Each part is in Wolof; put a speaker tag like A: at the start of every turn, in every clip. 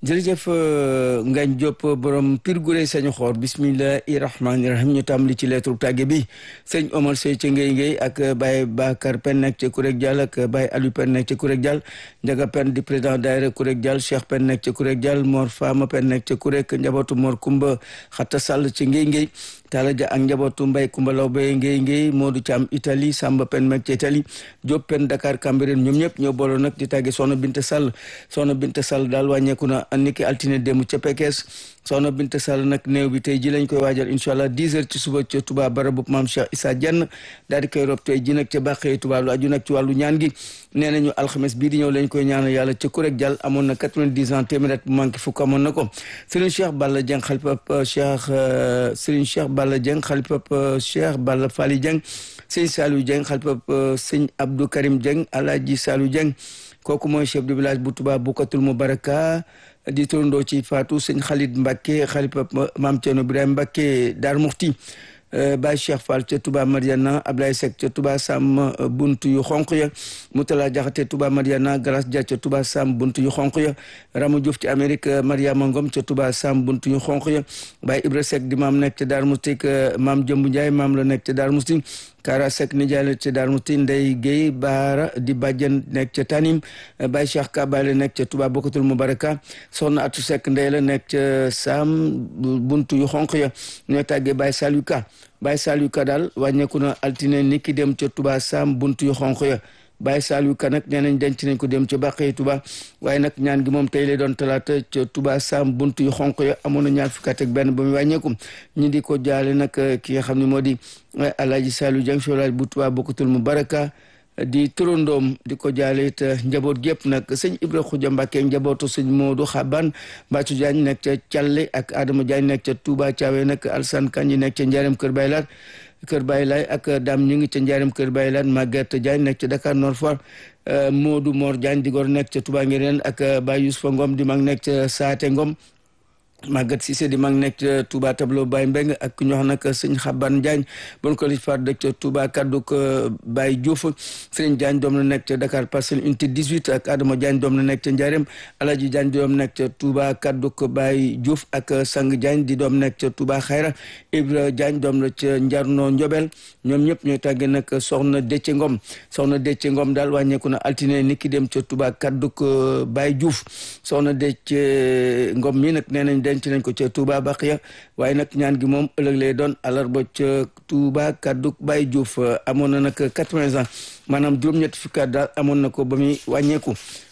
A: jërëjëf Ngagne Diop borom Pire Gureye sañu xoor bismillahi rahmaani rahim ñu tàmbali ci lettre tàgge bi sëñ Omar Sey ca Ngéy Ngéy ak Baye Bakar Pen nekk ca Kurek Dial ak Baye Aliou Pen nekk ca Kurek Dial Njaga Pen di président daayira Kurek Dial Cheikh Pen nekk ca Kurek Dial Mor Fama Pen nekk ca Kurek njabootu Mor Kumba Xatta Sall ca Ngéy Ngéy Talla Dia ak njabootu Mbay Kumba Lawbe Ngéy Ngéy Modou Thiam Italie Samba Pen nekk ca Italie Diop Pen Dakar Cambérène ñoom ñëpp ñoo booloo nag di tàgge Soxna Binte Sall Soxna Binte Sall daal wàññeeku na niki altine démb ca Pekes soxna Binte Sall nag néew bi tey ji lañ koy waajal incha allah 10 heures ci suba ca Touba barabu maam Cheikh Issa Dieng daal di koy rob tey ji nag ca bàqee Touba lu aju nag ci wàllu ñaan gi nee nañu alxames bii di ñëw lañ koy ñaanal yàlla ca Kurek Dial amoon na 90 ans téeméer bu manqué fukk amoon na ko Serigne Cheikh Balla Dieng xalifab Cheikh Serigne Cheikh Balla Dieng xalifab Cheikh Balla Fally Dieng sëñ Saliou Dieng xalifab sëñ Abdou Karim Dieng Alaaji Saliou Dieng kooku mooy chef de village bu Touba Bukatul Mubaraka di turandoo ci Fatou sëñ Khalid Mbacke xalifa maam Thierno Ibrahima Mbacke Dar Muxti Baye Cheikh Fall ca Touba Mariana Ablaye Seck ca Touba Sam buntu yu xonq ya Moutala Jaxate Touba Mariana Galas Dia ca Touba Sam buntu yu xonq ya Ramou Diouf ci Amérique Mariama Ngom ca Touba Sam buntu yu xonq ya Baye Ibra Seck di maam nekk ca Dar Muxti maam Jëmbu Ndiaye maam la nekk ca Dar Muxti Kara Seck nijaay la ca Dar Muxti Ndey Guèye Baara di bàjjen nekk ca Tanim Baye Cheikh Kabale nekk ca Touba Bokatul Mubaraka Soxna Atu Seck Ndey la nekk ca Sam buntu yu xonq ya ñoo tàggee Baye Saliou Ka Baye Saliou Ka daal wàññeeku na altine ni ki dem ca Touba Sam buntu yu xonq ya Baye Saliou Ka nag nee nañ denc nañ ko dem ca Bàqee Touba waaye nag ñaan gi moom tey lay doon talaata ca Touba Sam buntu yu xonq ya amoon na ñaar fukki at ak benn ba mu wàññeeku ñi di ko jaale nag ki nga xam ne moo di Alaaji Saliou Dieng solaaj bu Touba Bokatul Mubaraka di turandoom di ko jaale it njaboot gépp nag sëñ Ibra Xuja Mbàkke njabootu sëñ Moodu Xaban Mbaccu Diagne nekk ca Calle ak Adama Diagne nekk ca Touba Thiawé nag Alsan Kanji nekk ca Njaareem Kër Baylaat Kër Baylay ak Dame ñu ngi ca Njaareem Kër Baylaat Maguette Diagne nekk ca Dakar Nord Foire Moodu Mor Diagne di gor nekk ca Touba Ngireen ak Baye Youssoufa Ngom di mag nekk ca Saate Ngom Maguette Cissé di mag nekk ca Touba tableau Baye Mbeng ak ñu wax nag sëñ Xaban Diagne bon ko li far dëkk ca Touba kaddu ko Baye Diouf sëñ Diagne doom la nekk ca Dakar Parcelles unité 18 ak Adama Diagne doom la nekk ca Ndiarème Alaji Diagne doom nekk ca Touba kaddu ko Baye Diouf ak Sang Diagne di doom nekk ca Touba Xayra Ibra Diagne doom la ca Njarno Njobel ñoom ñëpp ñooy tàggee nag soxna Déthié Ngom soxna Déthié Ngom daal wàññeeku na altine ni ki dem ca Touba kaddu ko Baye Diouf soxna Déthié Ngom mi nag nee nañ denc nañ ko ca Touba Baqiya waaye nag ñaan gi moom ëllëg lay doon àllarba ca Touba kaddu Baye Diouf amoon na nag quatre-vingts ans maanaam juróom-ñetti fukki at daal amoon na ko ba muy wàññeeku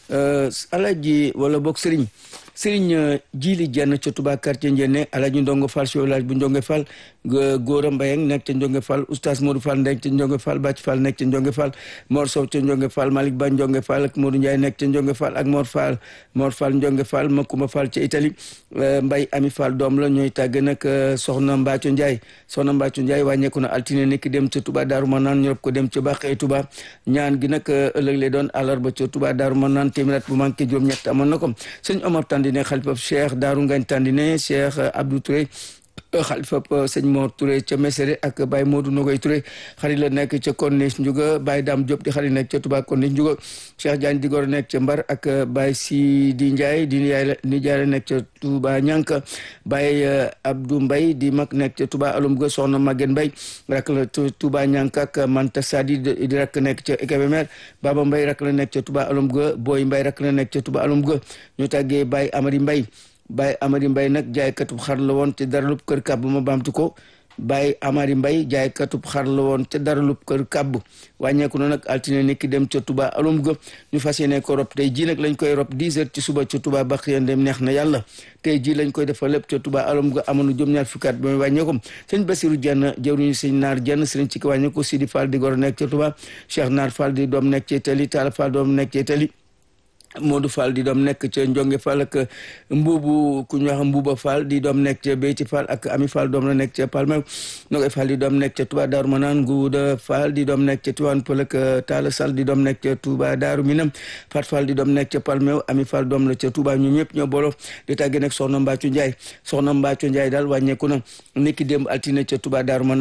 A: alaji wala boog sëriñ sëriñ Jili Jenn ca Touba quartier Njenne alaji Ndongo Fall ci village bu Ndonge Fall Góora Mbayeng nekk ca Ndonge Fall oustaz Modou Fall nekk ca Ndonge Fall Bàcc Fall nekk ca Ndonge Fall Mor Sow ca Ndonge Fall Malick Ba Ndonge Fall ak Modou Ndiaye nekk ca Ndonge Fall ak Mor Fall Mor Fall Ndonge Fall Makumba Fall ca Italie Mbay Ami Fall doom la ñooy tàgg nag soxna Mbacco Ndiaye soxna Mbacco Ndiaye wàññeeku na altine nekk dem ca Touba Daaru Manaan ñorob ko dem ca Bàqee Touba ñaan gi nag ëllëg lay doon àllarba ca Touba Daaru Manaan téeméer bu manqué juróom-ñett amoon na ko sëñ Omar Tandine xalifa Cheikh Daaru Ngagne Tandine Cheikh Abdou Touré xalifa sëñ Mor Touré ca Mesere ak Baye Modou Nogoy Touré xarit la nekk ca Corniche Ndiouga Baye Dame Diop di xarit nekk ca Touba Corniche Ndiouga Cheikh Diagne di gor nekk ca Mbar ak Baye Sidi Ndiaye di nijaay la nekk ca Touba Ñanka Baye Abdou Mbaye di mag nekk ca Touba Alum ga soxna Maguette Mbaye rak la Touba Ñanka ak Manta Sadi di rak nekk ca Kébémer Baba Mbaye rak la nekk ca Touba Alum ga Boy Mbaye rak la nekk ca Touba Alum ga ñu tàggee Baye Amari Mbaye Baye Amari Mbaye nag jaaykatub xar la woon te daralub kër kàbb ma baamtu ko Baye Amari Mbaye jaaykatub xar la woon te daralub kër kàbb wàññeeku na nag altine ni ki dem ca Touba alum ga ñu fas yéene ko rob tey jii nag lañ koy rob 10 heures ci suba ca Touba Baqiya dem neex na yàlla tey jii lañ koy defal lépp ca Touba alum ga amoon na juróom-ñaar fukki at ba muy wàññeeku sëñ Basiru Jenn jëwriñu sëñ Naar Jenn sëriñ ci ki wàññeeku Sidi Fall di gor nekk ca Touba Cheikh Naar Fall di doom nekk ci Itali Talla Fall doom nekk ci Itali Modou Fall di doom nekk ca Njonge Fall ak mbuubu ku ñu wax mbuuba Fall di doom nekk ca Beyti Fall ak Ami Fall doom la nekk ca Palmew Nogoy Fall di doom nekk ca Touba Daaru Manaan Nguuda Fall di doom nekk ca Tiwaan Pël ak Talla Sall di doom nekk ca Touba Daaru Minam Fat Fall di doom nekk ca Palmew Ami Fall doom la ca Touba ñu ñëpp ñoo booloo di tàgge nag soxna Mbacco Ndiaye soxna Mbacco Ndiaye daal wàññeeku na niki démb altine ca Touba Daaru Manaan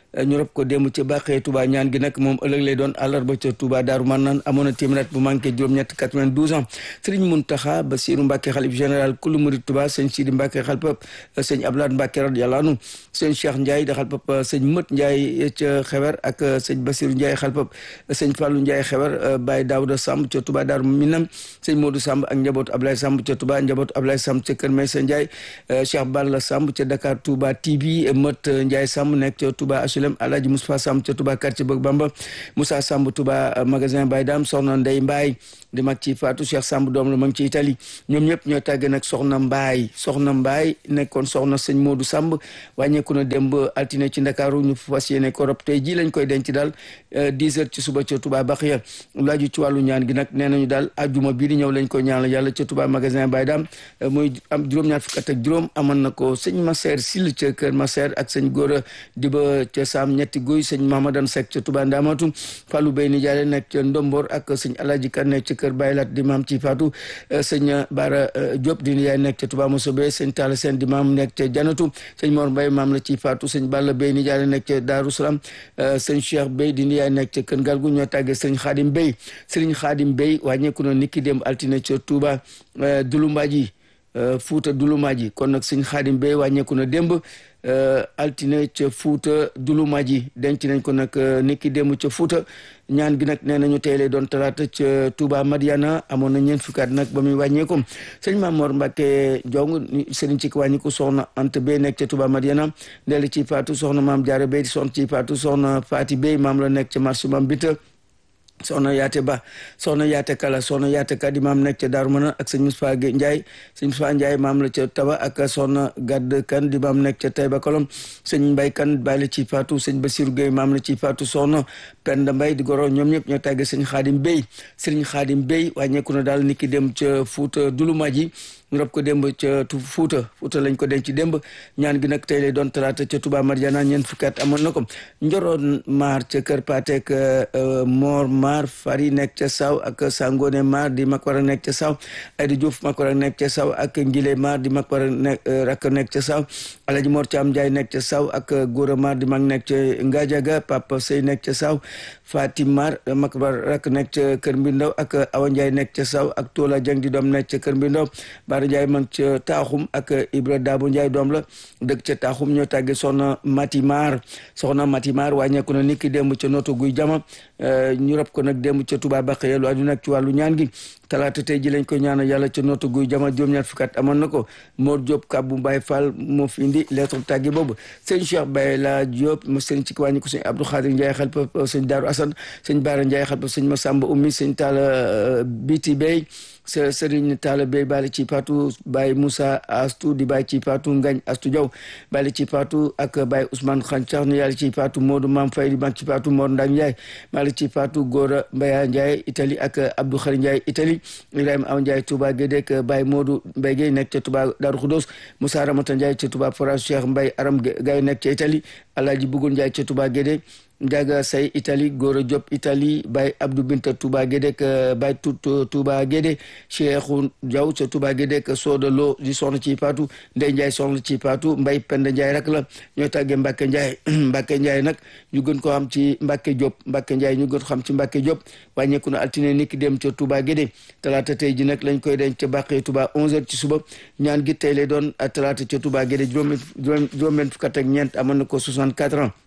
A: ñu rob ko démb ca Bàqee Touba ñaan gi nag moom ëllëg lay doon àllarba ca Touba Daaru Marnaan amoon na téeméer bu manqué juróom-ñett 92 ans Serigne Mountakha Bassirou Mbacké xalif général kulu murid Touba sëñ Sidi Mbacké xalpap sëñ Abdoulaye Mbacké radiyallahu anhu sëñ Cheikh Ndiaye da xalpap sëñ Mët Ndiaye ca xewer ak sëñ Bassirou Ndiaye xalpap sëñ Fallou Ndiaye xewer Baye Daouda Samb ca Touba Daaru Minam sëñ Modou Samb ak njabootu Ablaye Samb ca Touba njabootu Ablaye Samb ca Kër Maysa Ndiaye Cheikh Balla Samb ca Dakar Touba TV Mët Ndiaye Samb nekk ca Touba HLM Alhaji Moustapha Samb ca Touba quartier Bëgg Bamba Moussa Samb Touba magasin Baye Dam soxna Ndey Mbaye di mag ci Fatou Cheikh Samb doom la ma ngi ci Italie ñoom ñëpp ñoo tàggee nag soxna Mbaye soxna Mbaye nekkoon soxna sëñ Modou Samb wàññeeku na démb altine ci Ndakaaru ñu fas yéene ko rob tey ji lañ koy denc daal 10 heures ci suba ca Touba Baxiya laaju ci wàllu ñaan gi nag nee nañu daal ajuma bii di ñëw lañ koy ñaanal yàlla ca Touba magasin Baye Dam muy am juróom-ñaar fukk ak juróom amoon na ko sëñ Masseer Sil ca Kër Masseer ak sëñ Góora Diba ca Sam ñetti guy sëñ Mahamadan Seck ca Touba Ndamatu Fallou Bey ni jaale nekk ca Ndombor ak sëñ Alaaji Kan nekk ca Kër Baylat di maam ci Fatou sëñ Bara Diop di yaay nekk ca Touba Mosobe sëñ Talla Sène di maam nekk ca Janatu sëñ Mor Mbaye maam la ci Fatou sëñ Balla Bey ni jaale nekk ca Daaru Salaam sëñ Cheikh Bey di yaay nekk ca Kër Galgu ñoo tàggee sëñ Xaadim Bey sëriñ Xaadim Bey wàññeeku na niki dem altine ca Touba Dulumbaaji Fuuta Dulumbaaji kon nag sëñ Xaadim Bey wàññeeku na démb altine ca Fuuta Dulumbaaji denc nañ ko nag niki démb ca Fuuta ñaan gi nag nee nañu tey lay doon talaata ca Touba Madiana amoon na ñeent fukki at nag ba muy wàññeeku sëñ Mamor Mbacke Jong sëriñ ci wàññiku soxna Anta Bey nekk ca Touba Madiana ndeel ci Faatu soxna maam Jaara Bey soxna ci Faatu soxna Faati Bey maam la nekk ca marché Mam Bita soxna yaate ba soxna yaate kala soxna yaate ka di maam nekk ca Daaru Manaan ak sëñ Moussa Ndiaye sëñ Moussa Ndiaye maam la ca Taba ak soxna Gadd Kan di maam nekk ca Taïba Kolom sëñ Mbay Kan bàyyi la ci Faatu sëñ Basiru Gueye maam la ci Faatu soxna Penda Mbay di goro ñoom ñëpp ñoo tàgge sëñ Xaadim Bey sëñ Xaadim Bey wàññeeku na daal niki dem ca Fuuta Dulumaji ñu rob ko démb ca Fuuta Fuuta lañ ko denc démb ñaan gi nag tey lay doon talaata ca Touba Mariana ñeent fukki at amoon na ko njoroon maar ca kër Patek Mor maar fari nekk ca saw ak Sangone maar di mag war a nekk ca saw Aydi Diouf mag war a nekk ca saw ak Ngile maar di mag war a nekk rakk nekk ca saw Alaji Mor Caam Njaay nekk ca saw ak Góora maar di mag nekk ca Ngajaga Papa Sey nekk ca saw Fatim maar mag war rakk nekk ca Kër Mbindaw ak Awa Njaay nekk ca saw ak Toola Jang di doom nekk ca Kër Mbindaw Baara Njaay mag ca taaxum ak Ibra Daabo Njaay doom la dëkk ca taaxum ñoo tàgge soxna Mati Maar soxna Mati Maar wàññeeku na niki démb ca nooto guy jama ñu rob ko nag démb ca Touba Bakhye lu aju nag ci wàllu ñaan gi talaata tey ji lañ ko ñaanal yàlla ca nooto guy jama juróom-ñaar fukki at amoon na ko Mor Diop Kabou Mbaye Fall moo fi indi lettre tàgge boobu sëñ Cheikh Baye la Diop mo sëñ ci wàññi ko sëñ Abdou Khadir Ndiaye xel pa sëñ Daaru Assane sëñ Baara Ndiaye xel pa sëñ Massamba Oumy sëñ Talla Biti Bey sa sëriñ Talla Bey bàyyi ci Fatou Baye Moussa Astou di bàyyi ci Fatou Ngagne Astou Diaw bàyyi ci Fatou ak Baye Ousmane Khancar ni yàlla ci Fatou Modou Mam Faye di bàyyi ci Fatou Mor Ndang Ndiaye bàyyi ci Fatou Gora Mbaya Ndiaye Italie ak Abdou Khari Ndiaye Italie Ibrahima Aw Ndiaye Touba Guédé ak Baye Modou Mbaye Guèye nekk ca Touba Darou Khoudoss Moussa Ramata Ndiaye ca Touba Forage Cheikh Mbaye Aram Gaye nekk ca Italie Alaaji Bugul Ndiaye ca Touba Guédé Ndiaga Say Italie Gora Diop Italie Baye Abdou Binta Touba Guédé ak Baye Tout Touba Guédé Cheikhou Diaw ca Touba Guédé ak Soda Lo di soxna ci Fatou Ndey Ndiaye soxna ci Fatou Mbaye Penda Ndiaye rek la ñoo tàggee Mbacke Ndiaye Mbacke Ndiaye nag ñu gën ko xam ci Mbacke Diop Mbacke Ndiaye ñu gën ko xam ci Mbacke Diop wàññeeku na altine niki dem ca Touba Guédé talaata tey ji nag lañ koy denc ca Bàqee Touba 11h ci suba ñaan gi tey lay doon talaata ca Touba Guédé juróom juróom-benn fukk ak ñeent amoon na ko 64 ans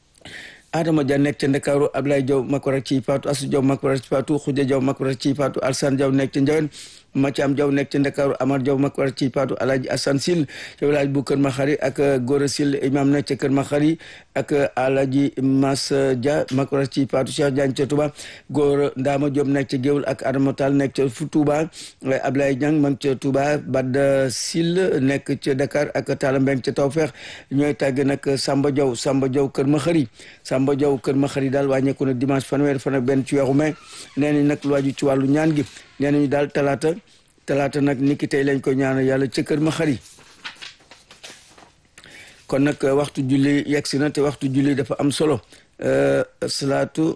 A: Adama Dia nekk ca Ndakaaru Ablaye Diaw Makora ci Fatou Assou Diaw Makora ci Fatou Khoudia Diaw Makora ci Fatou Alsane Diaw nekk ca Ndiawen Mathiam Diaw nekk ca Ndakaaru Amar Diaw Makora ci Fatou Alhaji Assane Sil ca village bu Kër Maxari ak Gora Sil imam nekk ca Kër Maxari ak Alhaji Mas Dia Makora ci Fatou Cheikh Diagne ca Touba Gora Ndama Diop nekk ca Géwul ak Adama Tall nekk ca fu Touba Ablaye Diang ma ca Touba Bada Sil nekk ca Dakar ak Talla Mbeng ca Tawfeex ñooy tàgg nag Samba Diaw Samba Diaw Kër Maxari Samba Diaw Kër Maxari daal wàññeeku na dimanche fanweer fan ak benn ci weeru mai nee nañ nag lu waju ci wàllu ñaan gi nee nañu daal talaata talaata nag niki tey lañ ko ñaanal yàlla ca Kër Maxari kon nag waxtu julli yegg si na te waxtu julli dafa am solo salaatu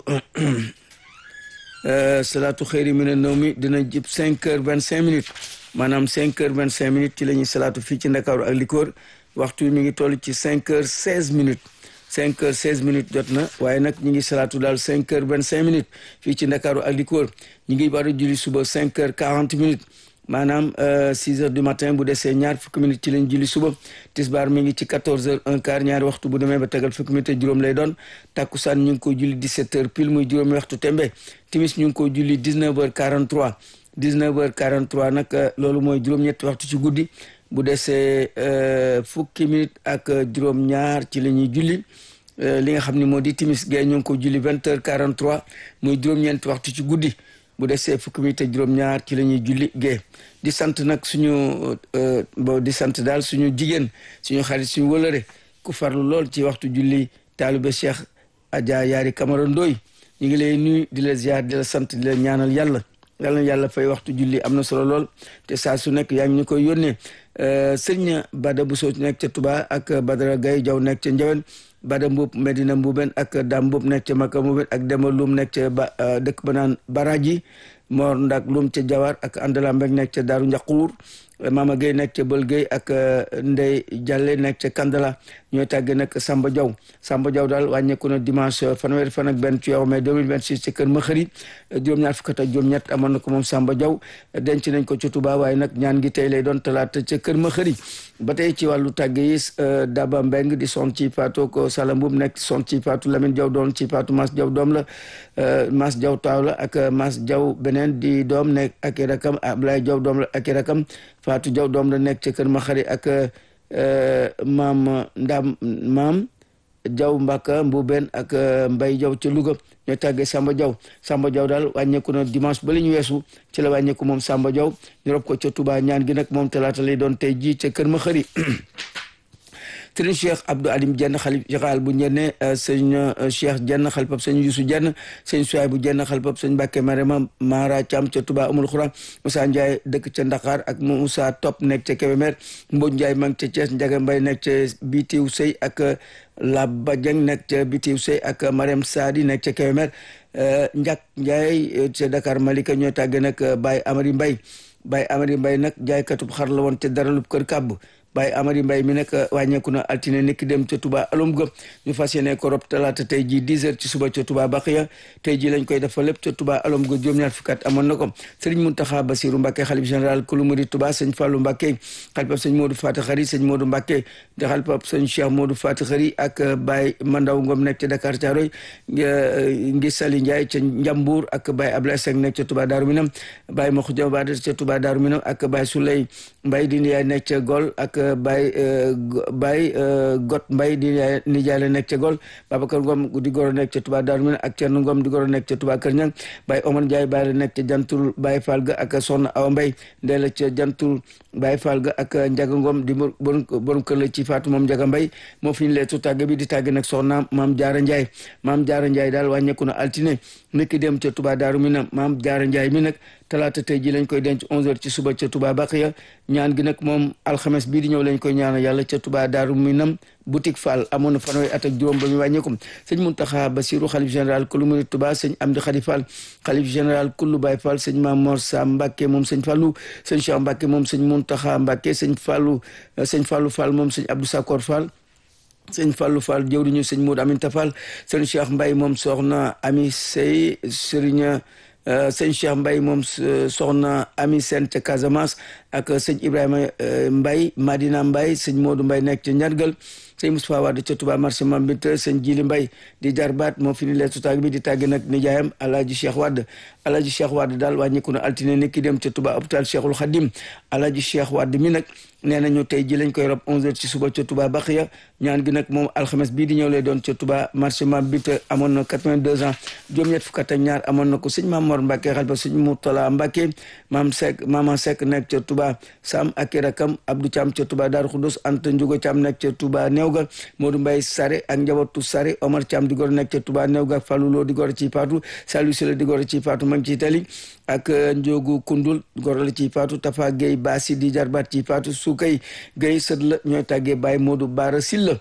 A: salaatu xëyri mi ne naw mi dina jib cinq heures vingt cinq minutes maanaam cinq heures vingt cinq minutes ci la ñuy salaatu fii ci Ndakaaru ak likoor waxtu mi ngi toll ci cinq heures seize minutes cinq heures seize minutes jot na waaye nag ñu ngi salaatu daal cinq heures vingt cinq minutes fii ci Ndakaaru ak li ko wër ñu ngi war a julli suba cinq heures quarante minutes maanaam six heures du matin bu desee ñaar fukki minutes ci lañ julli suba tisbaar mi ngi ci quatorze heures un quart ñaari waxtu bu demee ba tegal fukki minutes juróom lay doon takkusaan ñu ngi ko julli dix-sept heures pile muy juróomi waxtu tembe timis ñu ngi ko julli dix-neuf heures quarante-trois dix-neuf heures quarante-trois nag loolu mooy juróom-ñetti waxtu ci guddi bu desee fukki minutes ak juróom-ñaar ci la ñuy julli li nga xam ne moo di timis gay ñu ngi ko julli vingt heures quarante-trois muy juróom-ñeenti waxtu ci guddi bu desee fukki minutes ak juróom-ñaar ci la ñuy julli gee di sant nag suñu bo di sant daal suñu jigéen suñu xarit suñu wëlëre ku farlu lool ci waxtu julli taalibe Cheikh Adja Yaari Camara Ndoy ñu ngi lay nuyu di la ziar di la sant di la ñaanal yàlla yàlla na yàlla fay waxtu julli am na solo lool te saa su nekk yaa ngi ñu koy yónnee sëñ Bada Bousso nekk ca Touba ak Badara Gaye Jaw nekk ca Njawen Bada Mbuub Medina Mbuuben ak Dam Mbuub nekk ca Maka Mbuuben ak Demba Lum nekk ca ba dëkk ba naan Baraji Mor Ndak Lum ca Jawar ak Andala Mbeg nekk ca Daaru Njaquur Mama Gueye nekk ca Bël Gueye ak Ndey Jalle nekk ca Kandala ñooy tàgge nag Samba Diaw Samba Diaw daal wàññeeku na dimanche fanweeri fan ak benn ci yow mai 2026 ci kër Maxëri juróom-ñaar fukk ak juróom-ñett amoon na ko moom Samba Diaw denc nañ ko ci Touba waaye nag ñaan gi tey lay doon talaata ca kër Maxëri ba tey ci wàllu tàgge yi Daba Mbeng di son ci Fatou ko Sala Mbub nekk son ci Fatou Lamine Diaw doon ci Fatou Mas Diaw doom la Mas Diaw taaw la ak Mas Diaw beneen di doom nekk ak i rakam Ablaye Diaw doom la ak i rakam Fatou Diaw doom la nekk ca kër Maxëri ak maam ndam maam jaw mbaka mbuben ak mbay jaw ca Louga ñoo tàggee Samba Jaw Samba Jaw daal wàññeeku na dimanche ba la ñu weesu ci la wàññeeku moom Samba Jaw ñu rob ko ca Touba ñaan gi nag moom talaata lay doon tey jii ca kër ma xëri sëriñ Cheikh Abdou Alim Jenn xalif général bu njenne sëñ Cheikh Jenn xalifab sëñ Yusu Jenn sëñ Suwaay bu Jenn xalifab sëñ Mbàkke Marema Mara Thiam ca Touba Amul Xura Moussa Ndiaye dëkk ca Ndakaar ak Moussa Top nekk ca Kébémer Mbodj Ndiaye ma ngi ca Thiès Njaga Mbay nekk ca Bitiw Sëy ak Laba Dieng nekk ca Bitiw Sëy ak Mariam Sadi nekk ca Kébémer Njak Ndiaye ca Dakar Malika ñoo tàgge nag Baye Amari Mbay Baye Amari Mbay nag jaaykatub xar la woon ca daralub kër kàbb Baye Amari Mbay mi nag wàññeeku na altine nekki dem ca Touba alum ga ñu fas yéene ko rob talaata tey jii 10 heures ci suba ca Touba Baxiya tey jii lañ koy defa lépp ca Touba alum ga juróom-ñaar fukki at amoon na ko Sëriñ Muntaxa Basiru Mbàkke xalif général kulu murid Touba sëñ Fàllu Mbàkke xalifab sëñ Moodu Faati Xari sëñ Moodu Mbàkke di xalifab sëñ Cheikh Moodu Faati Xari ak Baye Mandaw Ngom nekk ca Dakar Caaroy ngi Sali Ndiaye ca Njambuur ak Baye Ablaye Seck nekk ca Touba Daaru Minam Baye Maxuja Bada ca Touba Daaru Minam ak Baye Souley Mbay di Ndiaye nekk ca Gol ak Baye Baye Got Mbay di nijaay la nekk ca Gol Babacar Ngom di goro nekk ca Touba Daaru Minam ak Thierno Ngom di goro nekk ca Touba Kër Ñang Baye Omar Ndiaye Baye la nekk ca Jantul Baye Fall ga ak Soxna Awa Mbay ndee la ca Jantul Baye Fall ga ak Njaga Ngom di borom kër la ci Faatu moom Njaga Mbay moo fi ñu leetu tàgge bi di tàgge nag soxna Maam Jaara Ndiaye Maam Jaara Ndiaye daal wàññeeku na altine nekki dem ca Touba Daaru Minam Maam Jaara Ndiaye mi nag talaata tey ji lañ koy denc 11h ci suba ca Touba Baqiya ñaan gi nag moom alxames bii di ñëw lañ koy ñaanal yàlla ca Touba Daaru Minam boutique Fall amoon na fanweeri at ak juróom ba ñu wàññeeku sëñ Muntaxa Basiru xalif général kullu murid Touba sëñ Amdi Xadi Fall xalif général kullu Baay Fall sëñ Mamor Sa Mbàkke moom sëñ Fallu sëñ Cheikh Mbàkke moom sëñ Muntaxa Mbàkke sëñ Fallu sëñ Fallu Fall moom sëñ Abdou Sakor Fall sëñ Fallou Fall jëwriñu sëñ Modou Aminta Fall sëñ Cheikh Mbaye moom soxna Ami Sey sëriñ sëñ Cheikh Mbaye moom soxna Ami Sène ca Casamance ak sëñ Ibrahima Mbaye Madina Mbaye sëñ Modou Mbaye nekk ca Njargal sëñ Moustapha Wade ca Touba marché Mambite sëñ Jili Mbaye di jarbaat moo fi ni leetu tàgg bi di tàgg nag nijaayam Alaaji Cheikh Wade Alaaji Cheikh Wade daal wàññiku na altine ni ki dem ca Touba hôpital Cheikhul Khadim Alaaji Cheikh Wade mi nag nee nañu tey ji lañ koy rob 11h ci suba ca Touba Baxiya ñaan gi nag moom alxames bii di ñëw lay doon ca Touba marché Mambite amoon na 82 ans juróom-ñett fukk ak ñaar amoon na ko sëñ Maam Mor Mbacke xalifa sëñ Mourtala Mbacke maam Seck maama Seck nekk ca Touba Sam ak i rakam Abdou Thiam ca Touba Darou Khoudoss Anta Ndiouga Thiam nekk ca Touba Néewga Modou Mbaye Sare ak njabootu Sare Omar Thiam di gor nekk ca Touba Néewga Fallou Lo di gor ci Fatou Saliou Sila di gor ci Fatou ma ngi ci Itali ak Ndiogu Kundul gor la ci Fatou Tafa Gueye Bassi di jarbaat ci Fatou Soukay Gueye sët la ñooy tàggee Baye Modou Bara Silla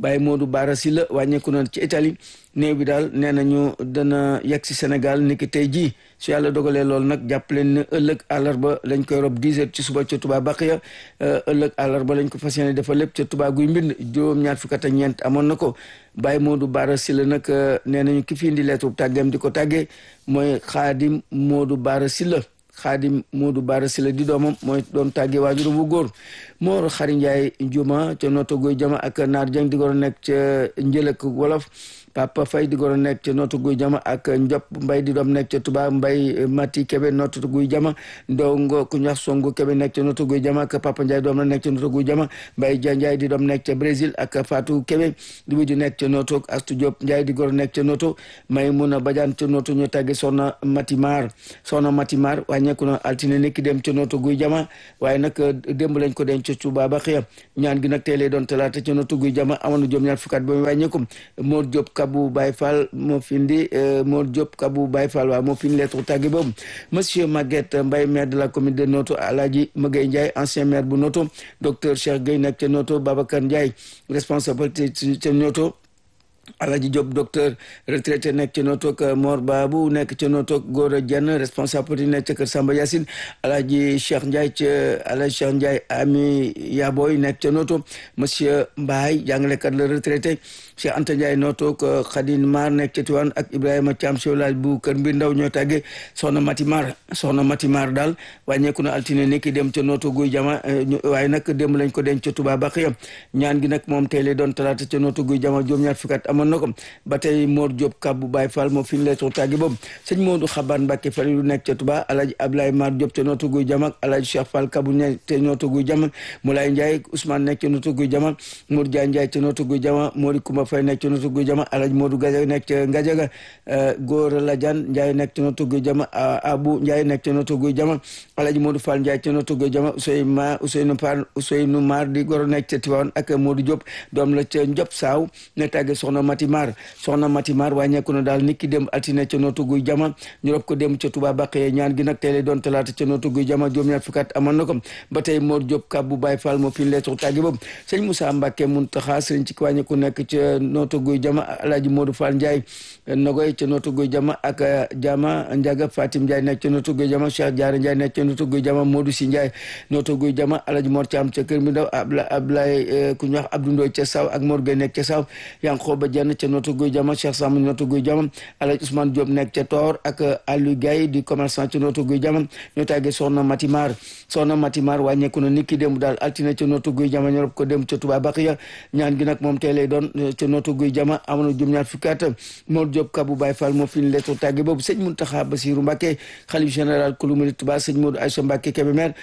A: Baye Modou Bara Sylla wàññeeku na ci Italie néew bi daal nee nañu dana yegg si Sénégal niki tey jii su yàlla dogalee loolu nag jàpp leen ne ëllëg àllarba lañ koy rob 10 heures ci suba ca Touba Baqiya ëllëg àllarba lañ ko fas yéene dafa lépp ca Touba guy mbind juróom-ñaar fukk ak ñeent amoon na ko Baye Modou Bara Sylla nag nee nañu ki fi indi lettre tàggeem di ko tàggee mooy Xaadim Modou Bara Sylla Xaadim Modou Bara Sylla di doomam mooy doon tàggee waajuram bu góor Mor Xari Ndiaye Juma ca Noto Guy Jama ak Naar Dieng di goro nekk ca Njëlëk Wolof Papa Faye di goro nekk ca Noto Guy Jama ak Njop Mbay di doom nekk ca Touba Mbay Mati Kebe Noto Guy Jama Ndongo ku ñax Songo Kebe nekk ca Noto Guy Jama ak Papa Ndiaye doom la nekk ca Noto Guy Jama Mbay Dia Ndiaye di doom nekk ca Brésil ak Fatou Kebe di mujj nekk ca Noto Astu Diop Ndiaye di goro nekk ca Noto Maymuna Badiane ca Noto ñu tàgge Soxna Matimar Soxna Matimar wàññeeku na altine nekki dem ca Noto Guy Jama waaye nag démb lañ ko denc ca Touba ba xëyam ñaan gi nag tey lay doon talaata ca Noto Guy Jama amoon na juróom ñaar fukkaat ba mu wàññeeku Mor Diop Kabou Baye Fall moo fi indi Mor Diop Kabou Baye Fall waaw moo fi indi lettre tàgge boobu monsieur Maguette Mbaye maire de la commune de Noto Alhaji Magay Ndiaye ancien maire bu Noto docteur Cheikh Gueye nekk ca Noto Babacar Ndiaye responsabilité ca Noto Alaji Diop docteur retraité nekk ca Notok Mor Babu nekk ca Notok Gora Dieng responsable politique nekk ca Kër Samba Yacine Alaji Cheikh Ndiaye ca Alaji Cheikh Ndiaye Ami Yaboy nekk ca Noto monsieur Mbaye jàngalekat la retraité Cheikh Anta Ndiaye Notok Khadine Mar nekk ca Tiwaan ak Ibrahima Thiam Sewlaaj bu Kër Mbir Ndaw ñoo tàggee soxna Mati Mar soxna Mati Mar daal wàññeeku na altine nekki dem ca Noto Guy Jama waaye nag démb lañ ko denc ca Touba Baxiya ñaan gi nag moom tey lay doon talaata ca Noto Guy Jama juróom-ñaar fukkat amoon na ko ba tey Mor Diop Kabou Baye Fall moo fi ñu leetoo tàggi boobu sëñ Modou Xaban Mbacke Fali lu nekk ca Touba Alhaji Ablaye Mar Diop ca Noto Guy Jama Alhaji Cheikh Fall Kabou nekk ca Noto Guy Jama Moulay Ndiaye Ousmane nekk ca Noto Guy Jama Modou Dia Ndiaye ca Noto Guy Jama Mori Koumba Faye nekk ca Noto Guy Jama Alhaji Modou Gajaga nekk ca Gajaga Gora Ladiane Ndiaye nekk ca Noto Guy Jama Abou Ndiaye nekk ca Noto Guy Jama Alhaji Modou Fall Ndiaye ca Noto Guy Jama Ousseynou Ma Ousseynou Par Ousseynou Mar di goro nekk ca Tivaouane ak Modou Diop doom la ca Ndiop Saaw ne tàgge soxna Mati Mar soxna Mati Mar wàññeeku na daal nit ki dem altine ca Noto Guy Jama ñu rob ko dem ca Touba Baqee ñaan gi nag tey lay doon talaata ca Noto Guy Jama juróom-ñaar fukkat amoon na ko ba tey Mor Diop Kabou Baye Fall moo fi leetu tàggi boobu sëñ Moussa Mbacke Muntaxa sëriñ ci wàññeeku nekk ca Noto Guy Jama Alhaji Modou Fall Ndiaye Nogoy ca Noto Guy Jama ak Jama Ndiaga Fatim Ndiaye nekk ca Noto Guy Jama Cheikh Diarra Ndiaye nekk ca Noto Guy Jama Modou Si Ndiaye Noto Guy Jama Alhaji Mor Thiam ca Kër Mbindaw Abla Ablaye ku ñu wax Abdou Ndoy ca Saw ak Mor Gueye nekk ca Saw Yankoba Dieng ca Noto Guy Jama Cheikh Sam Noto Guy Jama Alhaji Ousmane Diop nekk ca Toor ak Aliou Gaye di commerçant ca Noto Guy Jama ñoo tàggee Soxna Matimar Soxna Matimar wàññeeku na nit ki démb daal altine ca Noto Guy Jama ñu rob ko dem ca Touba Baqiya ñaan gi nag moom tey lay doon ca Noto Guy Jama amoon na juróom-ñaar fukki at Mor Diop Kabou Baye Fall moo fi ñu lettre tàgge boobu sëñ Mountakha Bassirou Mbacké xalif général kulu murid Touba sëñ Modou Aïssa Mbacké Kébémer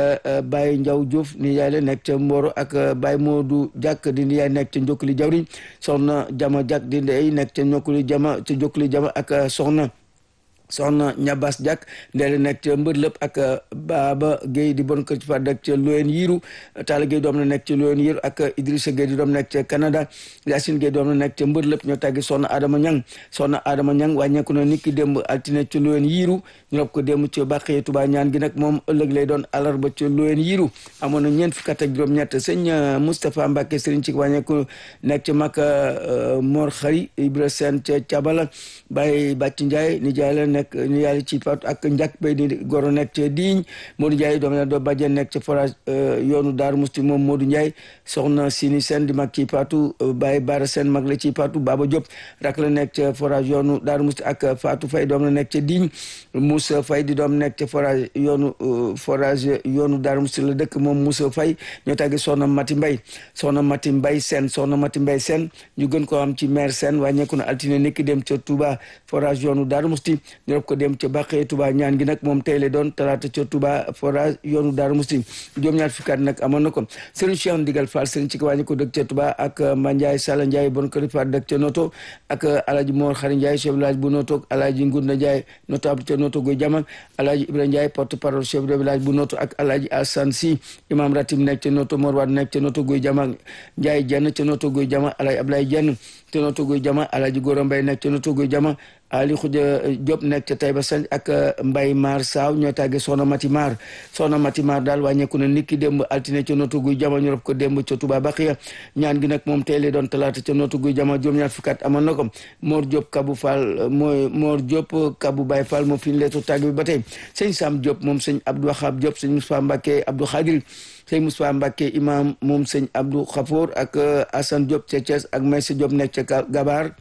A: Baye Ndiaw Diouf ni yaay la nekk ca Mboro ak Baye Modou Diak di ni yaay nekk ca Njokkuli Jawriñ soxna Jama Diak di ndey nekk ca Njokkuli Jama ca Njokkuli Jama ak soxna soxna ñabas Diak ndeele nekk ca mbër lëpp ak Baba Guèye di bon kër ci fa nekk ca Loyen Yiru Talla Guèye doom na nekk ca Loyen Yiru ak Idrissa Guèye di doom nekk ca Canada Yacine Guèye doom na nekk ca mbër lëpp ñoo tàggi soxna Adama Ñang soxna Adama Ñang wàññeeku na nit ki démb altine ca Loyen Yiru ñu rob ko démb ca Bàqee Tuba ñaan gi nag moom ëllëg lay doon alarba ca Loyen Yiru amoon na ñeent fukki at ak juróom-ñett sëñ Moustapha Mbacke Serigne ci wàññeeku nekk ca Makka Mor Xari Ibra Sène ca Cabala Baye Bàcc Ndiaye ni jaay la nekk ni yàlla ci faatu ak njàkk bay ni goro nekk ca diiñ Modou Ndiaye doom na doo bàjjen nekk ca forage yoonu Daaru Musti moom Modou Ndiaye soxna Sini Sène di mag ci faatu Baye Bara Sène mag la ci faatu Baba Diop rak la nekk ca forage yoonu Daaru Musti ak Fatou Faye doom la nekk ca diiñ Moussa Faye di doom nekk ca forage yoonu forage yoonu Daaru Musti la dëkk moom Moussa Faye ñoo tàggi soxna Mati Mbay soxna Mati Mbay Sène soxna Mati Mbay Sène ñu gën ko am ci maire Sène wàññeeku na altine nekki dem ca Touba forage yoonu Daaru Musti ñu rob ko dem ca Bàqee Touba ñaan gi nag moom tey la doon talaata ca Touba forage yoonu Daaru Musti juróom ñaar fukki at nag amoon na ko Serigne Cheikh Ndigal Fall Serigne ci ko wàññi ko dëkk ca Touba ak Mandiaye Sala Ndiaye bon kër Fall dëkk ca Noto ak Alaaji Mor Xari Ndiaye chef village bu Noto Alaaji Ngunda Ndiaye notable ca Noto Guy Jama Alaaji Ibra Ndiaye porte parole chef de village bu Noto ak Alaaji Assane Si imam ratib nekk ca Noto Mor Wade nekk ca Noto Guy Jama Ndiaye Jenn ca Noto Guy Jama Alaaji Ablaye Jenn ca Noto Guy Jama Alaaji Gora Mbay nekk ca Noto Guy Jama Ali Xuja Diop nekk ca Taïba Sañ ak Mbay Mar Saaw ñoo tàggee Soxna Mati Mar Soxna Mati Mar daal wàññeeku na niki démb altine ca nootu guy jama ñu rob ko démb ca Touba Baxiya ñaan gi nag moom tey lay doon talaata ca nootu guy jama juróom-ñaar fukki at amoon na ko Mor Diop Kabu Fall mooy Mor Diop Kabu Baye Fall moo fi ñu leetu tàgg bi ba tey sëñ Sam Diop moom sëñ Abdou Wahab Diop sëñ Moustapha Mbacke Abdou Khadir sëñ Moustapha Mbacke imam moom sëñ Abdou Khafour ak Assane Diop ca Thiès ak Maysa Diop nekk ca Gabar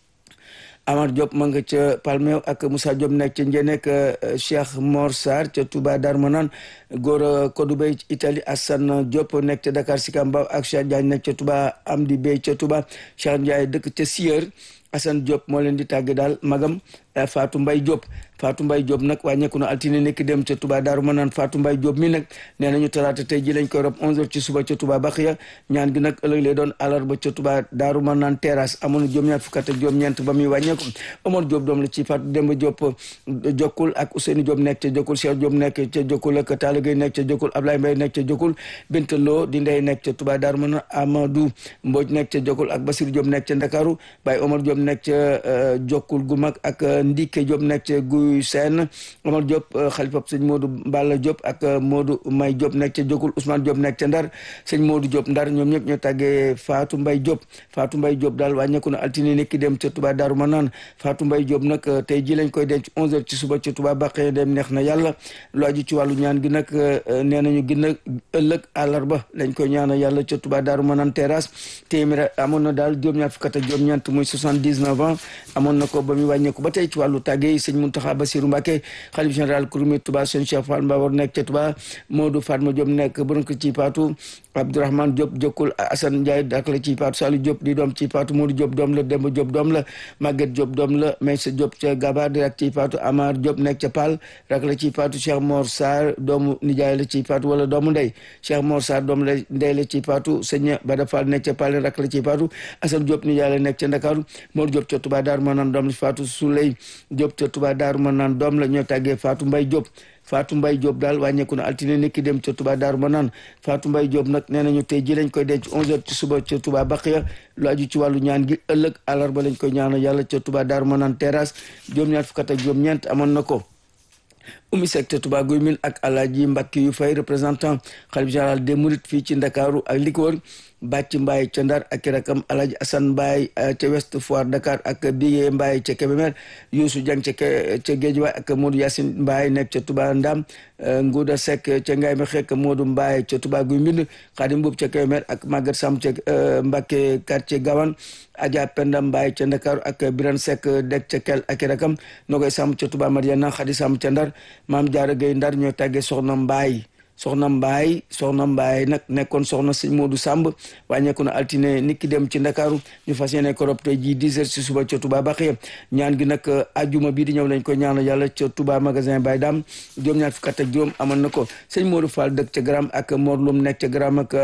A: Amar Diop ma nga ca Palmew ak Moussa Diop nekk ca Njene ak Cheikh Mor Sarr ca Touba Darmanan góor Kodou Bey Italie Assane Diop nekk ca Dakar Sicap Mbao ak Cheikh Diagne nekk ca Touba Amdi Bey ca Touba Cheikh Ndiaye dëkk ca Sieur Assane Diop moo leen di tàgge daal magam Fatou Mbaye Diop Fatou Mbaye Diop nag wàññeeku na altine nekk dem ca Touba Daaru Manaan Fatou Mbaye Diop mi nag nee nañu talaata tey ji lañ koy rob 11h ci suba ca Touba Baxiya ñaan gi nag ëllëg lay doon alarba ca Touba Daaru Manaan terrasse amoon na juróom-ñaar fukk ak juróom-ñeent ba muy wàññeeku Omar Diop doom la ci Fatou Demba Diop jokkul ak Ousseynou Diop nekk ca jokkul Cheikh Diop nekk ca jokkul ak Talla Gueye nekk ca jokkul Ablaye Mbaye nekk ca jokkul Binta Lo di ndey nekk ca Touba Daaru Manaan Amadou Mbodj nekk ca jokkul ak Basir Diop nekk ca Ndakaaru Baye Omar Diop nekk ca jokkul gu mag ak Ndike Diop nekk ca Guy Seen Omar Diop xalifa sëñ Modou Balla Diop ak Modou May Diop nekk ca jokkul Ousmane Diop nekk ca Ndar sëñ Modou Diop Ndar ñoom ñëpp ñoo tàggee Fatou Mbaye Diop Fatou Mbaye Diop daal wàññeeku na altine nekki dem ca Touba Daaru Manaan Fatou Mbaye Diop nag tey ji lañ koy denc 11h ci suba ca Touba Baqee dem neex na yàlla lu aju ci wàllu ñaan gi nag nee nañu gën a ëllëg àllarba lañ koy ñaana yàlla ca Touba Daaru Manaan terrasse téeméer amoon na daal juróom-ñaar fukk ak juróom-ñeent muy 79 ans amoon na ko ba muy wàññeeku ba tey ci wàllu tàggee yi sëñ Mountakha Bassirou Mbacké xalif général Kouroumé Touba sëñ Cheikh Fall Mbawar nekk ca Touba Modou Fatma Diop nekk borom ko ci Paatu Abdourahmane Diop jokkul Assane Ndiaye dak la ci Paatu Saliou Diop di doom ci Paatu Modou Diop doom la Demba Diop doom la Maguette Diop doom la Maysa Diop ca Gabar di rak ci Paatu Amar Diop nekk ca Pal rak la ci Paatu Cheikh Mor Sarr doomu nijaay la ci Paatu wala doomu ndey Cheikh Mor Sarr doom la ndey la ci Paatu sëñ Bada Fall nekk ca Pal rak la ci Paatu Assane Diop nijaay la nekk ca Ndakaaru Mor Diop ca Touba Daaru Manaan doom la ci Faatu Souley Diop ca Touba Daaru Manaan doom la ñoo tàggee Fatou Mbaye Diop Fatou Mbaye Diop daal wàññeeku na altine nekki dem ca Touba Daaru Manaan Fatou Mbaye Diop nag nee nañu tey ji lañ koy denc 11h ci suba ca Touba Baqiya lu aju ci wàllu ñaan gi ëllëg àllarba lañ koy ñaanal yàlla ca Touba Daaru Manaan terrasse juróom-ñaar fukk ak juróom-ñeent amoon na ko Oumy Seck ca Touba Guy Mine ak Alaaji Mbakki yu fay représentant xalif général des Mourides fii ci Ndakaaru ak li ko wër Bàcc Mbaye ca Ndar ak rakam Alaaji Assane Mbaye ca West Foire Dakar ak Biye Mbaye ca Kébémer Youssou Dieng ca ca Guédiawaye ak Modou Yacine Mbaye nekk ca Touba Ndam Ngouda Seck ca Ngaye Mekhe ak Modou Mbaye ca Touba Guy Mbind Khadim Mboup ca Kébémer ak Maguette Sam ca Mbacké quartier Gawane Adja Penda Mbaye ca Ndakaaru ak Birane Seck dek ca Kel ak rakam Nogoy Sam ca Touba Mariana Khady Sam ca Ndar Maam Diarra Gueye Ndar ñoo tàggee Soxna Mbaye soxna mbaay soxna mbaay nag nekkoon soxna sëñ Modou Samb wàññeeku na altine nit ki dem ci ndakaaru ñu fas yéene ko rob tey jii 10 heures ci suba ca Touba Baxiya ñaan gi nag ajuma bii di ñëw lañ ko ñaanal yàlla ca Touba magasin Baye Dam juróom-ñaar fukk ak juróom amoon na ko sëñ Modou Fall dëkk ca Gram ak Mor Lum nekk ca Gram ak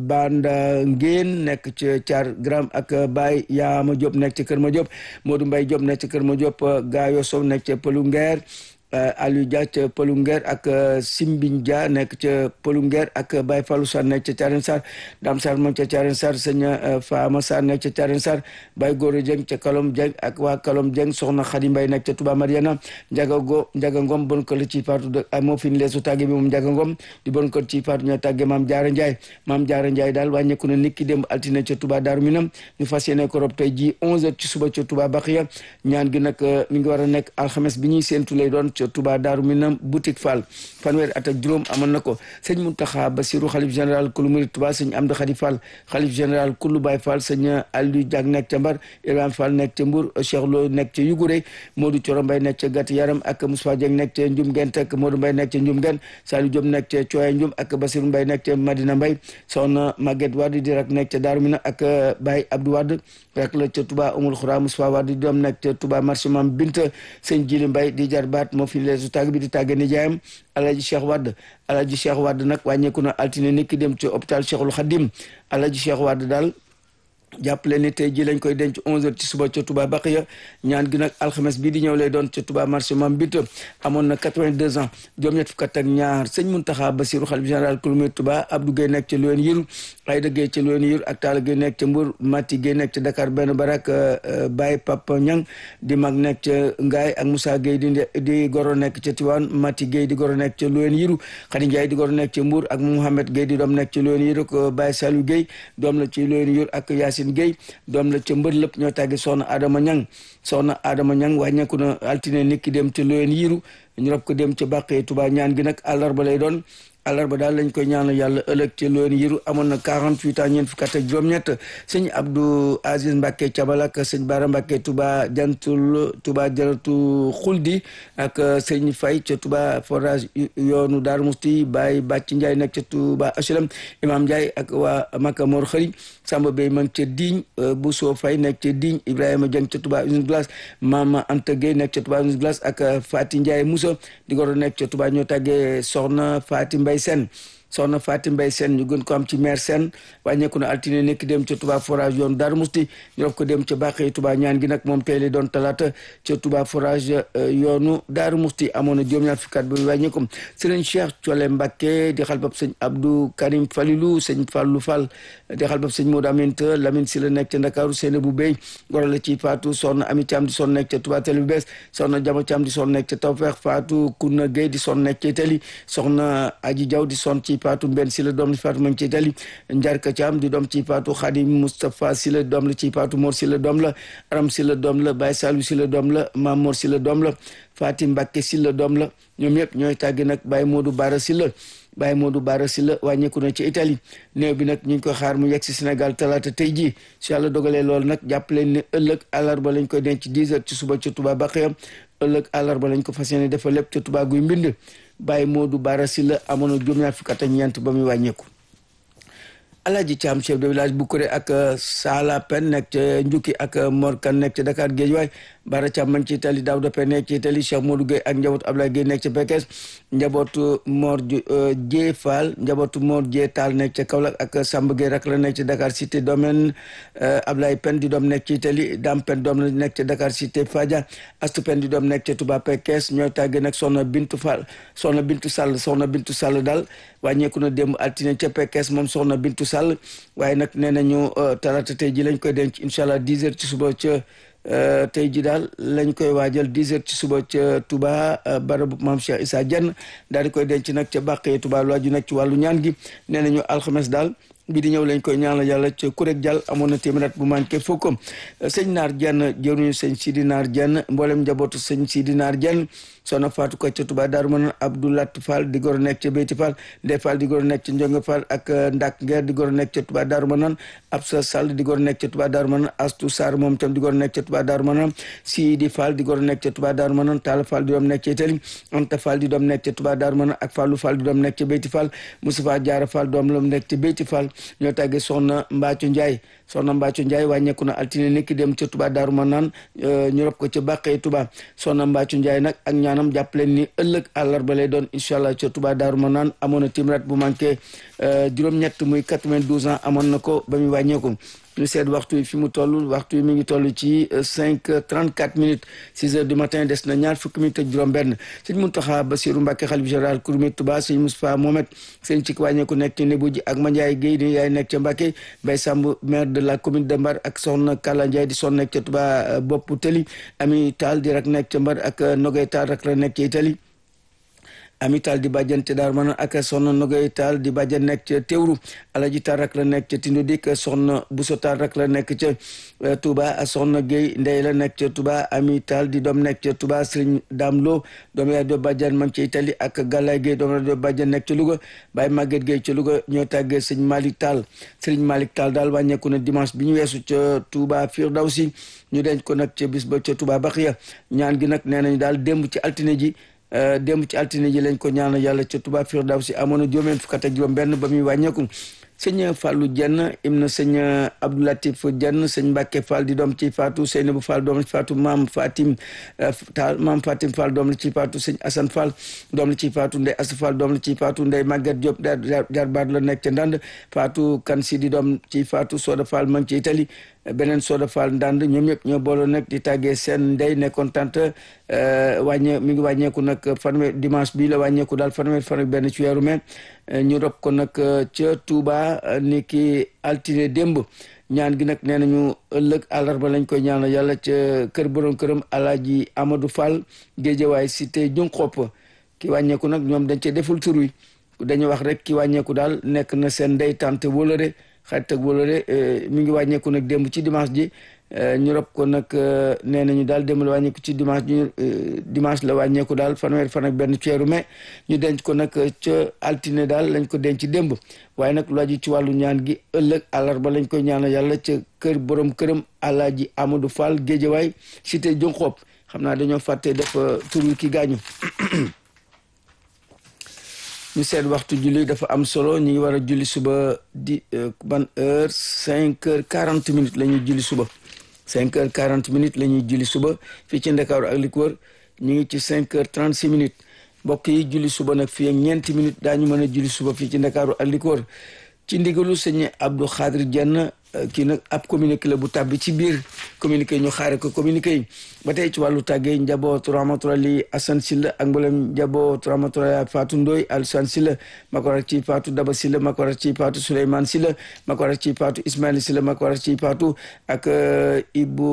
A: Banda Ngeen nekk ca Thiar Gram ak Baye Yaama Diop nekk ca Kër Ma Diop Modou Mbaye Diop nekk ca Kër Ma Diop Gayo Sow nekk ca Pëlu Ngeer Aliou Dia ca Pëlungeer ak Simbin Dia nekk ca Pëlungeer ak Baye Fallou Sarr nekk ca Thiarène Sarr Dame Sarr moom ca Thiarène Sarr sëñ Fama Sarr nekk ca Thiarène Sarr Baye Goro Dieng ca Kalom Dieng ak waa Kalom Dieng soxna Khady Mbaye nekk ca Touba Mariana Njaga Go Njaga Ngom bon ko la ci faatu de moo fi leesu tàgge bi moom Njaga Ngom di bon ko ci faatu ñoo tàgge Maam Jaara Ndiaye Maam Jaara Ndiaye daal wàññeeku na nit ki démb altine ca Touba Daaru Minam ñu fas yéene ko rob tey ji 11h ci suba ca Touba Baxiya ñaan gi nag mi ngi war a nekk alxames bi ñuy séentu lay doon Touba Daaru Minam boutique Fall fanweeri at ak juróom amoon na ko sëñ Mountakha Bassirou xalif général kulu murid Touba sëñ Amdi Khadi Fall xalif général kulu Baye Fall sëñ Aliou Diak nekk ca Mbar Ibrahima Fall nekk ca Mbour Cheikh Lo nekk ca Yugure Modou Coro Mbaye nekk ca Gàtt Yaram ak Moussa Dieng nekk ca Njum Gent ak Modou Mbaye nekk ca Njum Gent Saliou Diop nekk ca Cooya Njum ak Bassirou Mbaye nekk ca Madina Mbaye soxna Maguette Wade di rak nekk ca Daaru Minam ak Baye Abdou Wade rak la ca Touba Umul Khoura Moussa Wade di doom nekk ca Touba marché Mam Binta sëñ Jili Mbaye di jar baat moo fi leesu tàgg bi di tàgge nijaayam Alaji Cheikh Wade Alaji Cheikh Wade nag wàññeeku na altine nekk dem ci hôpital Cheikhul Khadim Alaji Cheikh Wade daal jàppale ni tey ji lañ koy denc 11h ci suba ca Touba Baqiya ñaan gi nag alxames bii di ñëw lay doon ca Touba marché Mam Bit amoon na 82 ans juróom-ñett fukk ak ñaar sëñ Muntaxa Basiru xalif général kulmi Touba Abdou Gueye nekk ca Loyen Yiru Ayda Gueye ca Loyen Yiru ak Talla Gueye nekk ca Mbour Mati Gueye nekk ca Dakar benn barak Baye Papa Ñang di mag nekk ca Ngaay ak Moussa Gueye di di goro nekk ca Tiwaan Mati Gueye di goro nekk ca Loyen Yiru Khady Ndiaye di goro nekk ca Mbour ak Mouhamed Gueye di doom nekk ca Loyen Yiru ko Baye Salou Gueye doom la ci Loyen Yiru ak Yacine Gueye doom la ca mbër lépp ñoo tàggi soxna Adama Ñang soxna Adama Ñang wàññeeku na altine nit ki dem ca Loyen Yiru ñu rob ko dem ca Bàqee Touba ñaan gi nag àllarba lay doon àllarba daal lañ koy ñaanal yàlla ëllëg ci Loyen Yiru amoon na 48 ans ñeent fukk ak juróom-ñett sëñ Abdou Aziz Mbacke Cabalak sëñ Bara Mbacke Touba jantul Touba jaratu xuldi ak sëñ Fay ca Touba forage yoonu Daaru Musti Baye Bàcc Ndiaye nekk ca Touba HLM Imam Ndiaye ak waa Maka Mor Xëri Samba Bey ma ngi ca Digne Bousso Fay nekk ca Digne Ibrahima Dieng ca Touba usine glace Mama Anta Gueye nekk ca Touba usine glace ak Fati Ndiaye Moussa di goro nekk ca Touba ñoo tàggee soxna Fati Mbay Sen soxna Fatim Mbay Sène ñu gën ko am ci maire Sène wàññeeku na altine nekk dem ca Touba forage yoon Darou Musti ñu def ko dem ca Bàqee Touba ñaan gi nag moom tey la doon talaata ca Touba forage yoonu Darou Musti amoon na juróom-ñaar fukki at ba wàññeeku sëriñ Cheikh Thiolé Mbacké di xalbab sëñ Abdou Karim Falilou sëñ Fallou Fall di xalbab sëñ Modou Aminta Lamine si la nekk ca Ndakaaru Seyna bu Bey goro la ci Fatou soxna Ami Thiam di son nekk ca Touba Télé bu bees soxna Jama Thiam di son nekk ca Tawfeex Fatou Kouna Gueye di son nekk ca Itali soxna Aji Diaw di son ci Fatou Mbenn si la doom la Fatou ma ngi ci Itali Njarka Thiam di doom ci Fatou Khadim Moustapha si la doom la ci Fatou Mor si la doom la Aram si la doom la Baye Salou si la doom la Mam Mor si la doom la Fatim Mbacke si la doom la ñoom ñëpp ñooy tàggi nag Baye Modou Bara si la Baye Modou Bara si la wàññeeku na ci Italie néew bi nag ñu ngi ko xaar mu yegg si Sénégal talaata tey jii su yàlla dogalee loolu nag jàpp leen ne ëllëg àllarba lañ koy denc 10 heures ci suba ca Touba Bakhya ëllëg àllarba lañ ko fas yéene dafa lépp ca Touba guy mbind Baye Modou Bara si la amoon na juróom-ñaar fukk ak ñeent ba muy wàññeeku. Alaaji Caam chef de village bu Kuré ak Sala Pen nekk ca Njukki ak Mor Kan nekk ca Dakar Géejawaay Bara Caam man ci Itali Daouda Pen nekk ci Itali Cheikh Modou Gueye ak njabootu Ablaye Gueye nekk ca Pekes njabootu Mor Jee Fall njabootu Mor Jee Taal nekk ca Kaolack ak Samba Gueye rak la nekk ca Dakar Cité domaine Ablaye Pen di doom nekk ci Itali Dam Pen doom la nekk ca Dakar Cité Fadia Astu Pen di doom nekk ca Touba Pekes ñooy tàgge nag soxna Bintu Fall soxna Bintu Sall soxna Bintu Sall daal wàññeeku na démb altine ca Pekes moom soxna Bintu Sall waaye nag nee nañu talaata tey ji lañ koy denc incha allah 10 heures ci suba ca tey ji daal lañ koy waajal 10 heures ci suba ca Touba barabu maam Cheikh Issa Dieng daal di koy denc nag ca Bàqee Touba lu aju nag ci wàllu ñaan gi nee nañu alxames daal bi di ñëw lañ koy ñaanal yàlla ca kurek jàll amoon na téeméer at bu manqué fukk sëñ Naar Dieng jëruñu sëñ Sidi Naar Dieng mboolem njabootu sëñ Sidi Naar Dieng soxna Fatou ko ca Touba Darou Manane Abdoulat Fall di goro nekk ca Beyti Fall Ndey Fall di goro nekk ca Ndionge Fall ak Ndak Nguer di goro nekk ca Touba Darou Manane Absa Sall di goro nekk ca Touba Darou Manane Astou Sarr moom tam di goro nekk ca Touba Darou Manane Sidi Fall di goro nekk ca Touba Darou Manane Talla Fall di doom nekk ca Itali Anta Fall di doom nekk ca Touba Darou Manane ak Fallou Fall di doom nekk ca Beyti Fall Moustapha Diarra Fall doom la nekk ca Beyti Fall ñoo tàggee soxna Mbacco Ndiaye soxna Mbacco Ndiaye wàññeeku na altine nekki dem ca Touba Darou Manane ñu rob ko ca Bàqee Touba soxna Mbacco Ndiaye nag ak ñaanam jàppaleen ni ëllëg àllarba lay doon incha allah ca Touba Darou Manane amoon na timrat bu manqué juróom-ñett muy 92 ans amoon na ko ba muy wàññeeku ñu seet waxtu yi fi mu toll waxtu yi mi ngi toll ci 5 34 minutes 6 heures du matin des na ñaar fukki minutes ak juróom-benn sëñ Mountakha Bassirou Mbacké xalif général Kouroumé Touba sëñ Moustapha Mohamed sëñ ci wàññeeku nekk ci Nebou ji ak Mandiaye Guèye di yaay nekk ca Mbacké Baye Samb maire de la commune de Mbar ak soxna Kala Ndiaye di son nekk ca Touba bopp Teli Ami Tall di rak nekk ca Mbar ak Nogay Tall rak la nekk ca Italie ami taal di bàjjan te daar mana ak soxna nogay taal di bàjjan nekk ca teewru alaji taal rak la nekk ca tindo dik soxna buso taal rak la nekk ca Touba soxna Guèye ndey la nekk ca Touba ami taal di doom nekk ca Touba sëriñ Dame Lo doom yaa do bàjjan ma ngi ca Italie ak Galaye Guèye doom yaa do bàjjan nekk ca Louga Baye Maguette Guèye ca Louga ñoo tàggee sëñ Malick Tall sëriñ Malick Tall daal wàññeeku na dimanche bi ñu weesu ca Touba Firdawsi ñu denc ko nag ca bis ba ca Touba Baxiya ñaan gi nag nee nañu daal démb ci altine ji démb ci altine ji lañ ko ñaanal yàlla ca Touba Firdawsi amoon na juróom fukk ak juróom benn ba muy wàññeeku sëñ Fallou Dieng im na sëñ Abdoulatif Dieng sëñ Mbacke Fall di doom ci faatu Seynabou Fall doom la ci faatu maam Fatim Taal maam Fatim Fall doom la ci faatu sëñ Assane Fall doom la ci faatu Ndey Assa Fall doom la ci faatu Ndey Maguette Diop jaar baat la nekk ca ndand faatu kan si di doom ci faatu Soda Fall ma ngi ci Italie beneen Soda Fall ndand ñoom ñëpp ñoo booloo nag di tàggee seen ndey nekkoon tante wàññe mi ngi wàññeeku nag fanweer dimanche bii la wàññeeku daal fanweer fan ak benn ci weeru mai ñu rob ko nag ca Touba ni ki altine démb ñaan gi nag nee nañu ëllëg àllarba lañ koy ñaanal yàlla ca kër borom këram alaaji Amadou Fall Géejawaay cité Junxopp ki wàññeeku nag ñoom dañ cee deful tur wi dañu wax rek ki wàññeeku daal nekk na seen ndey tante wóolare xarit ak wóolare mi ngi wàññeeku nag démb ci dimanche ji ñu rob ko nag nee nañu daal démb la wàññeeku ci dimanche ji dimanche la wàññeeku daal fanweer fan ak benn ceeru mai ñu denc ko nag ca altine daal lañ ko denc démb waaye nag lu aju ci wàllu ñaan gi ëllëg àllarba lañ koy ñaanal yàlla ca kër borom këram alaaji Amadou Fall Géejawaay cité Jonxoop xam naa dañoo fàtte def tur wi ki gaañu ñu seet waxtu julli dafa am solo ñu ngi war a julli suba di ban heure cinq heures quarante minutes la ñuy julli suba cinq heures quarante minutes la ñuy julli suba fii ci Ndakaaru ak li ko wër ñu ngi ci cinq heures trente six minutes mbokk yi julli suba nag fii ak ñeenti minutes daañu mën a julli suba fii ci Ndakaaru ak li ko wër ci ndigalu sëñ Abdou Khadir Dieng kii nag ab communiqué la bu tàbbi ci biir communiqué ñu xaare ko communiqué yi ba tey ci wàllu tàggee njabootu rahmatulahi Assane Sylla ak mboolem njabootu rahmatulahi Fatou Ndoye Alsane Sylla ma ko rak ci Fatou Daba Sylla ma ko rak ci Fatou Souleymane Sylla ma ko rak ci Fatou Ismaïla Sylla ma ko rak ci Fatou ak Ibou